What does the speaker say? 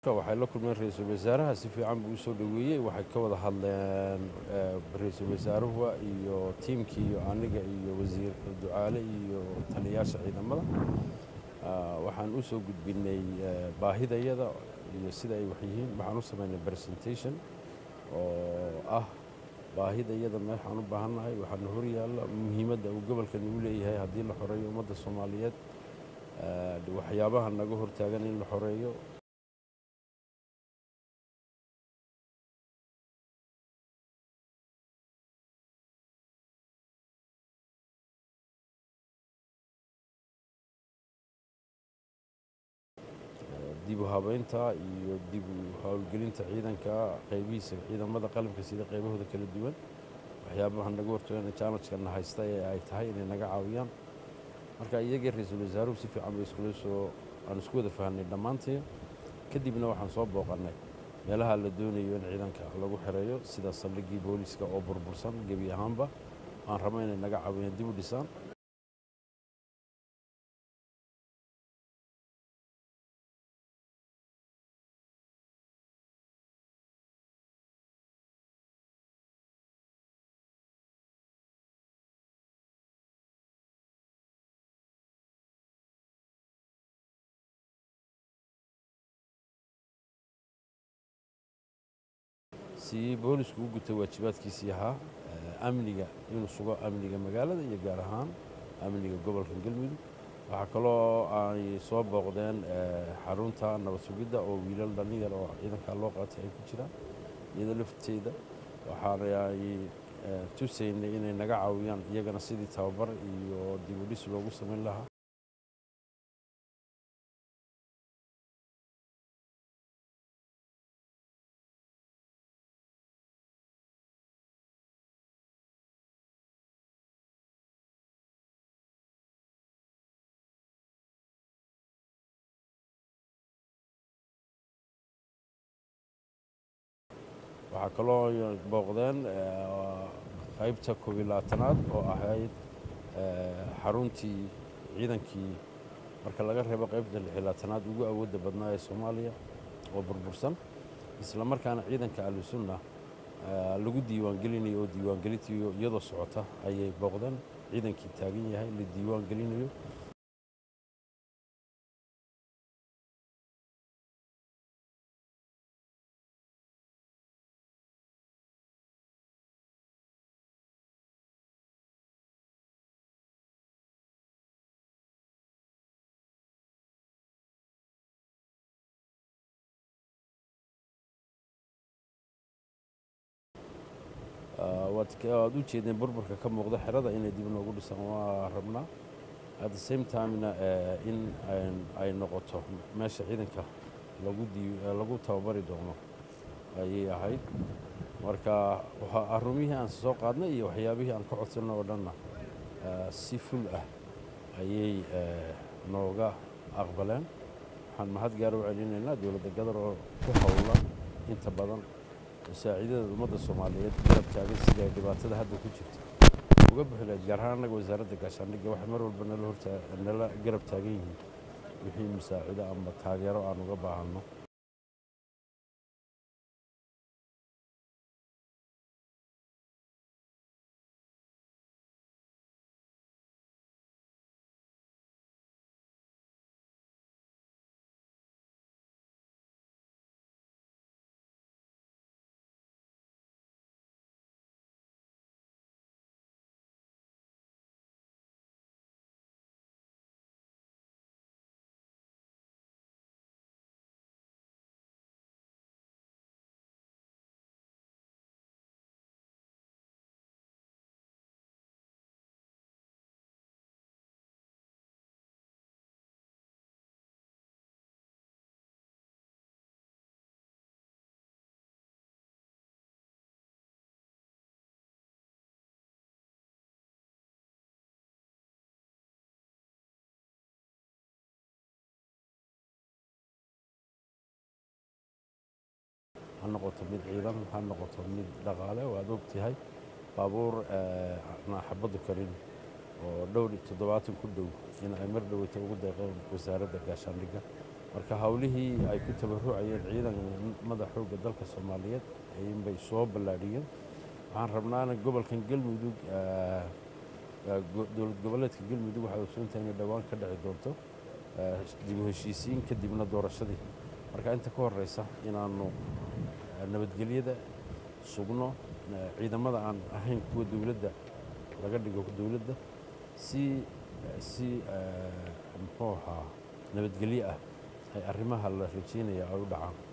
waxay la kulmeen ra-iisul wasaaraha si fiican buu usoo dhoweeyey waxay ka wada hadleen ra-iisul wasaaruhu iyo tiimkii iyo aniga iyo wasiir ducaale iyo taliyayaasha ciidamada waxaan u soo gudbinay baahidayada iyo sida ay wax yihiin waxaan u samaynay presentation oo ah baahidayada meexaan u baahannahay waxaana horyaalla muhiimadda uu gobolkani u leeyahay haddii la xoreeyo ummadda soomaaliyeed waxyaabaha naga hortaagan in la xoreeyo dib u habeynta iyo dib u howlgelinta ciidanka qaybihiisa ciidamada qalabka sida qaybahooda kala duwan waxyaabaha naga hortoogan challengekana haysta ee ay tahay inay naga caawiyaan marka iyagii ra-iisul wasaaruhu si fiican bay iskula soo aan isku wada fahanay dhammaantii kadibna waxaan soo booqannay meelaha la doonayo in ciidanka lagu xereeyo sida saldhiggii booliska oo burbursan gebi ahaanba aan rabo inay naga caawiyaan dib u dhisaan si boolisku u gutay waajibaadkiisii ahaa amniga inuu sugo amniga magaalada iyo gaar ahaan amniga gobolka galmudug waxaa kaloo ay soo booqdeen xarunta nabad sugidda oo wiilal dhallinyar oo ciidankaa loo qaatay ay ku jiraan iyada lafteeda waxaana ay tusaynay inay naga caawiyaan iyagana sidii tababar iyo dib u dhis loogu samayn lahaa waxaa kaloo booqdeen qaybta koob iyo labaatanaad oo ahayd xaruntii ciidankii marka laga reebo qaybta lix iyo labaatanaad ugu awoodda badnaa ee soomaaliya oo burbursan isla markaana ciidanka ahlusunna lagu diiwaangelinayo oo diiwaangelintii iyadoo socota ayay booqdeen ciidankii taagan yahay la diiwaangelinayo waad u jeedeen burburka ka muuqda xerada inay dib noogu dhisaan waa rabnaa at the same timena in ay noqoto meesha ciidanka lagu tababari doono ayay ahayd marka arumihii aan soo qaadnay iyo waxyaabihii aan ka codsanno oo dhanna si ful ah ayay nooga aqbaleen waxaan mahad gaara u celinaynaa dowladda gadar oo ku howla inta badan masaaciidada ummadda soomaaliyeed garab taagan sida ay dhibaatada hadda ku jirta uga bixi lahayd gaar ahaan annaga wasaaradda gaashaandhigga waxay mar walba nala hortaa nala garab taagan yihiin wixii masaacido ama taageero aan uga baahanno ha noqoto mid ciidan ha noqoto mid dhaqaale waad ogtahay baabuur aan xabaddu karin oo dhowr iyo toddobaatan ku dhow in ay mar dhoweyta ugu deeqeen wasaaradda gaashaandhigga marka howlihii ay ku tabarucayeen ciidamada xoogga dalka soomaaliyeed inbay soo ballaadhiyeen waxaan rabnaana gobolkan galmudug dowlad goboleedka galmudug waxaad ogsoontahay inay dhowaan ka dhici doonto dib u heshiisiin kadibna doorashadii marka inta ka horeysa inaannu nabadgelyada sugno ciidamada aan ahayn kuwa dowladda laga dhigo dowladda si si muxuu ahaa nabadgelyo ah ay arrimaha la rajeynaya ay u dhacaan